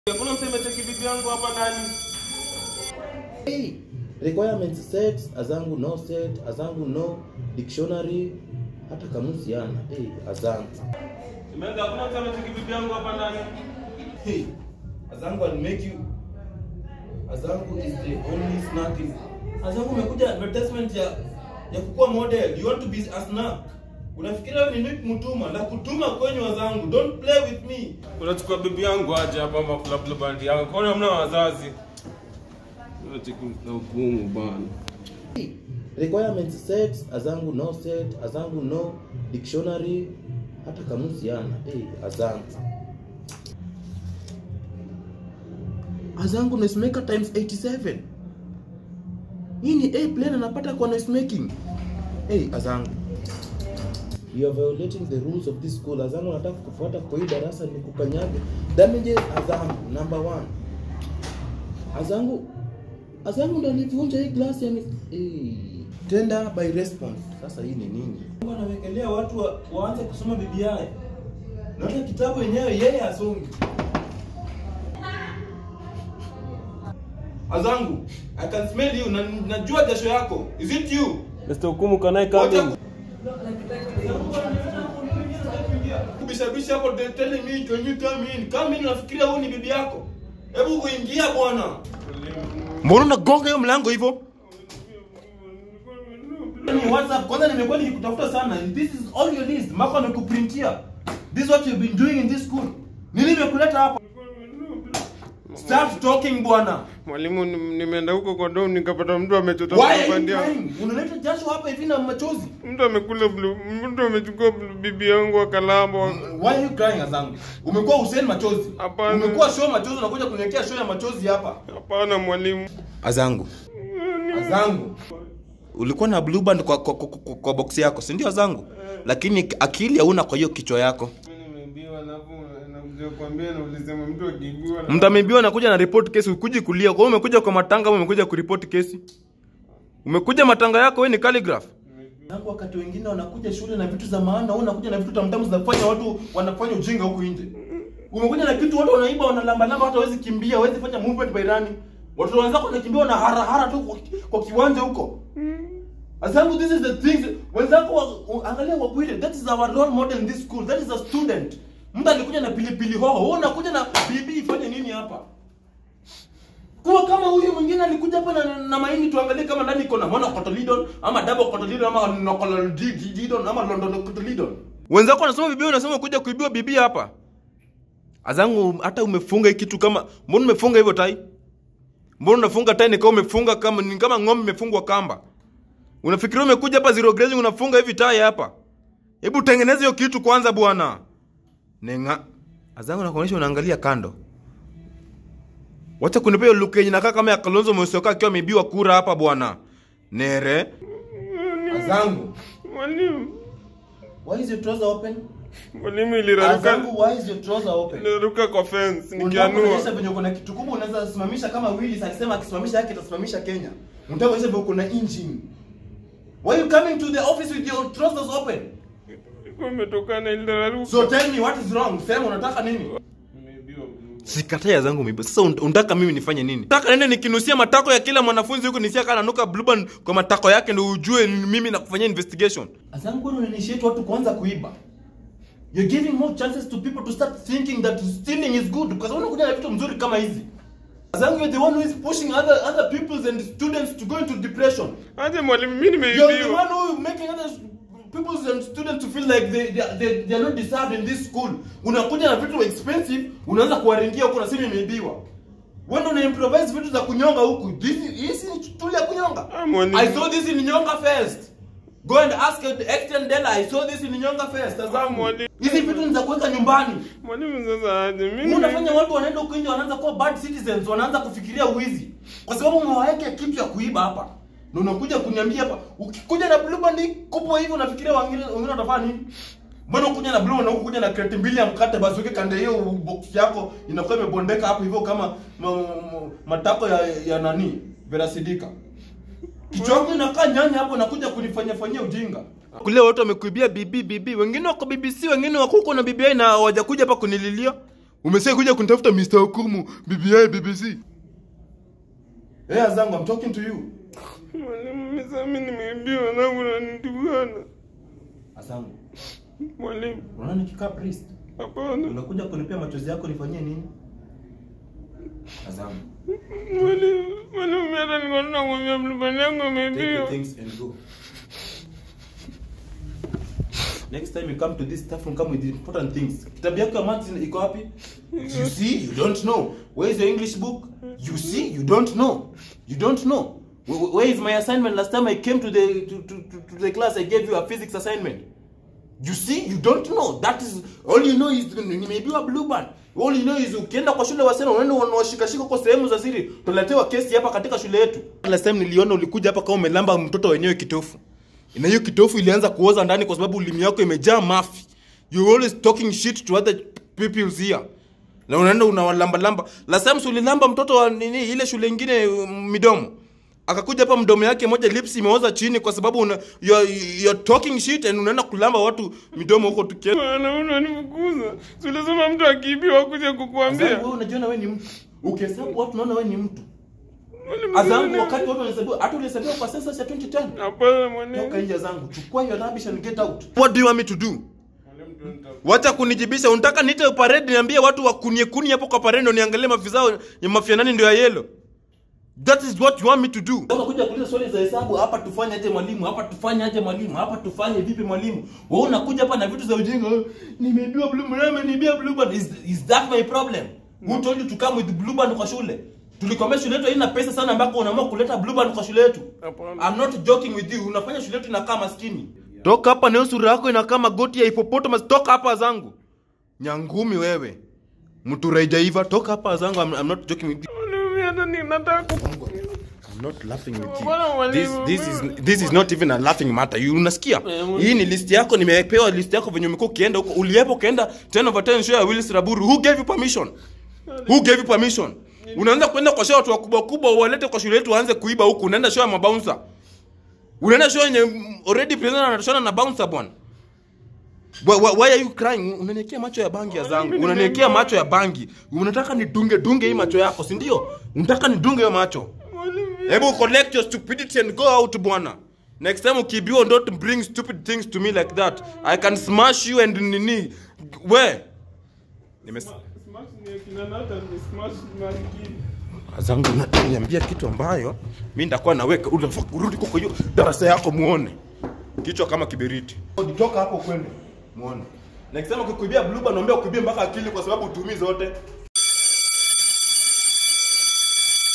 Hakuna mseme cheki bibi yangu hapa ndani. Hey, requirements set, azangu no set, azangu no dictionary, hata kamusi yana. Hey, azangu. Imeanza hakuna mseme cheki bibi yangu hapa ndani. Hey, azangu will make you Azangu is the only snack in Azangu umekuja advertisement ya ya kukuwa model. You want to be a snack. Unafikiria wewe ni Nick Mutuma na kutuma kwenye wazangu. Don't play with me. Unachukua bibi yangu aje hapa ama club club bandi yangu. Kwani hamna wazazi? Unacheki na hukumu bana. Hey, requirements set, azangu no set, azangu no dictionary, hata kamusi yana. Hey, azangu. Azangu noisemaker times 87. Hii ni A plane anapata kwa noisemaking. Hey, Azangu. You are violating the rules of this school. Azangu nataka kufuata kwa hii darasa ni kukanyage. Damages Azangu number one. Azangu Azangu ndo alivunja hii glasi ya mis... hey. Tender by response. Sasa hii ni nini? Mungu anawekelea watu wa, waanze kusoma Biblia. Na hata kitabu yenyewe yeye asomi. Azangu, I can smell you. Na, najua jasho yako. Is it you? Mr. Hukumu can I come in? Kubishabisha hapo they telling me can you come in? Come in nafikiria huyu ni bibi yako. Hebu kuingia bwana. Mbona unagonga hiyo mlango hivyo? Ni WhatsApp kwanza nimekuwa nikikutafuta sana. This is all your list. Mako amekuprintia. This is what you've been doing in this school. Nini imekuleta hapa? Start talking bwana. Mwalimu, nim- nimeenda huko kwa dom nikapata mtu amechota Why are you bandia. crying? Unaleta jasho hapa hivi na machozi. Mtu amekula blue, mtu amechukua blue- bibi yangu akalamba. Why are you crying Azangu? Umekuwa Hussein machozi. Hapana. Umekuwa show machozi unakuja kuniwekea show ya machozi hapa. Hapana mwalimu. Azangu. Azangu. Ulikuwa na blue band kwa, kwa, kwa, kwa, kwa box yako, si ndio Azangu? Lakini akili hauna kwa hiyo kichwa yako. Mimi nimeibiwa alafu nakuja kuambia na ulisema mtu akiibiwa na Mtu ameibiwa anakuja na report case, ukuji kulia. Kwa hiyo umekuja kwa matanga au umekuja kuripoti kesi? Umekuja matanga yako wewe ni calligraph. Tangu wakati wengine wanakuja shule na vitu za maana, wewe unakuja na vitu tamtamu zinafanya watu wanafanya ujinga huku nje. Umekuja na kitu watu wanaiba wanalamba lamba hata hawezi kimbia, hawezi fanya movement by running. Watoto wenzako wanakimbia na hara hara tu kwa, kwa kiwanja huko. Asangu, this is the things wenzako wa, angalia Wabwire, that is our role model in this school. That is a student. Mtu alikuja na pilipili hoho, wewe unakuja na bibi ifanye nini hapa? Kuwa kama huyu mwingine alikuja hapa na, na maini tuangalie kama ndani iko na monocotyledon ama double cotyledon ama nocotyledon ama london cotyledon. Wenzako wanasoma bibi unasema kuja kuibiwa bibi hapa. Azangu hata umefunga hii kitu kama mbona umefunga hivyo tai? Mbona unafunga tai ni kama umefunga kama ni kama ng'ombe imefungwa kamba? Unafikiria umekuja hapa zero grazing unafunga hivi tai hapa? Hebu tengeneza hiyo kitu kwanza bwana. Nenga. Azangu nakuonyesha unaangalia kando. Wacha kunipa hiyo look yenye inakaa kama ya Kalonzo Musyoka akiwa ameibiwa kura hapa bwana. Nere. Azangu. mwalimu. Why is your trouser open? Mwalimu iliraruka Azangu, why is your trouser open? iliraruka kwa fence Unataka kuonyesha nikianua. venye uko na kitu kubwa unaweza simamisha kama Willis akisema akisimamisha yake itasimamisha Kenya. Unataka kuonyesha venye uko na engine. Why you coming to the office with your trousers open? Ilikuwa imetokana iliraruka. So tell me what is wrong? Sema unataka nini? Nimeibiwa blue. Sikatai zangu mimi. Sasa un- unataka mimi nifanye nini? Nataka nende nikinusia matako ya kila mwanafunzi huko nisia kana nuka blue band kwa matako yake ndio ujue ni mimi na kufanyia investigation. Azangu wewe unainitiate watu kuanza kuiba. You're giving more chances to people to start thinking that stealing is good because unakuja na vitu mzuri kama hizi. Azangu you're the one who is pushing other other peoples and students to go into depression. Aje mwalimu mimi You're the one nimeibiwa. who making other peoples and students to feel like they, they, they, they are not deserved in this school. Unakuja na vitu expensive, unaanza kuwaringia huko nasema imeibiwa. Wewe ndio una improvise vitu za kunyonga huku. This hii ni tuli ya kunyonga. Ah, mwalimu. I saw this in Nyonga Fest. Go and ask Extend Dela. I saw this in Nyonga Fest. Ah, Tazama. mwalimu. Hizi vitu ni za kuweka nyumbani. Mwalimu sasa aje mimi. Wewe unafanya watu wanaenda huko nje wanaanza kuwa bad citizens, wanaanza kufikiria uwizi. Kwa sababu umewaweka kitu ya kuiba hapa. Na unakuja kuniambia hapa, ukikuja na blue band kupo hivi unafikiria wengine wengine watafanya nini? Mbona ukuja na blue band na ukuja na crate mbili ya mkate basi uweke kande hiyo box yako inakuwa imebondeka hapo hivyo kama ma, ma, matako ya, ya nani? Vera Sidika. Kichwa changu inakaa nyanya hapo nakuja kunifanyia fanyia ujinga. Kule watu wamekuibia bibi bibi, wengine wako BBC, wengine wako huko na BBI na hawajakuja hapa kunililia. Umesema kuja kunitafuta Mr. Okumu, BBI, BBC. Hey, Azangu, I'm talking to you. Mwalimu, mimi nimeibiwa na unanitukana. Azangu, Mwalimu, unaona nikikaa priest? hapana. Unakuja kunipea machozi yako nifanyie nini? Azangu, Mwalimu, mwalimu, mimi hata nilikuwa nakwambia mlipani yangu take your imeibiwa. things and go. Next time you come to this staff room, come with important things. Kitabu yako ya maths iko wapi? You see, you don't know. Where is your English book? You see, you don't know. You don't know. Where, where is my assignment? Last time I came to the to, to, to, to the class, I gave you a physics assignment. You see, you don't know. That is all you know is nimeibiwa blue band. All you know is ukienda kwa shule wasichana unaenda unawashikashika kwa sehemu za siri. Tuletewa kesi hapa katika shule yetu. Last time niliona ulikuja hapa kama umelamba mtoto wenyewe kitofu. Na hiyo kitofu ilianza kuoza ndani kwa sababu ulimi yako imejaa mafi. You always talking shit to other people's here. Na unaenda unawalamba lamba. Last time si ulilamba mtoto wa nini ile shule ingine um, midomo. Akakuja hapa mdomo yake moja lips imeoza chini kwa sababu una, you're, you're talking shit and unaenda kulamba watu midomo huko tukienda. Bwana, unanifukuza. Si ulisema mtu akiibiwa kuja kukuambia. Wewe unajiona wewe ni mtu. Ukihesabu watu unaona wewe ni mtu. Mwalimu, Azangu mimi- wakati watu wanahesabiwa hata ulihesabiwa kwa sensa ya 2010. Hapana, Toka mwalimu. nje zangu. Chukua your rubbish and get out. What do you want me to do? Mwalimu, don't- Wacha kunijibisha. Unataka niite parade niambie watu wakunie kuni hapo kwa parade ndio niangalie mafizao ya mafia nani ndio ya yellow. That is what you want me to do. Sasa kuja kuuliza swali za hesabu hapa tufanye aje mwalimu? Hapa tufanye aje mwalimu? Hapa tufanye vipi mwalimu? Wewe unakuja hapa na vitu za ujinga. oh, Nimeibiwa blue band, nimeibiwa blue band. Is, is that my problem? Who told you to come with blue band kwa shule? Tulikwambia shule yetu haina pesa sana ambako unaamua kuleta blue band kwa shule yetu. Hapana. I'm not joking with you. Unafanya shule yetu inakaa maskini. Toka hapa na hiyo sura yako inakaa magoti ya hippopotamus. Toka hapa zangu. Nyangumi wewe. Mtu raijaiva toka hapa zangu. I'm, I'm not joking with you. Mwalimu, mimi hata ninataka I'm not laughing with you. Bwana mwalimu, This, this is mimi- this is not even a laughing matter. You unasikia? Mwalimu. Hii ni list yako nimepewa list yako venye umekuwa ukienda huko. Uliepo ukaenda 10 over 10 show ya Willis Raburu. Who gave you permission? Who gave you permission? Unaanza kwenda kwa show watu wakubwa kubwa walete kwa shule yetu waanze kuiba huku. Unaenda show ya mabouncer. Unaenda show yenye mm, already president anatoshana na bouncer bwana. Why, why, why are you crying? Unaniekea macho ya bangi ya zangu. Mimi Unaniekea nimeambiwa- macho ya bangi. Unataka nidunge dunge hii macho yako, si ndio? Unataka nidunge hiyo macho. Mwalimu, Hebu collect your stupidity and go out bwana. Next time ukibiwa don't bring stupid things to me like that. I can smash you and nini. Where? Nimes Smash ni akina Nathan, ni smash Malkia. zangu unaniambia kitu ambayo mimi ndakuwa naweka unafaa kurudi kwa hiyo darasa yako muone. Kichwa kama kiberiti. Toka hapo kwende. Muone. Next time ukikuibia blue band naomba ukuibie mpaka akili kwa sababu utumii zote.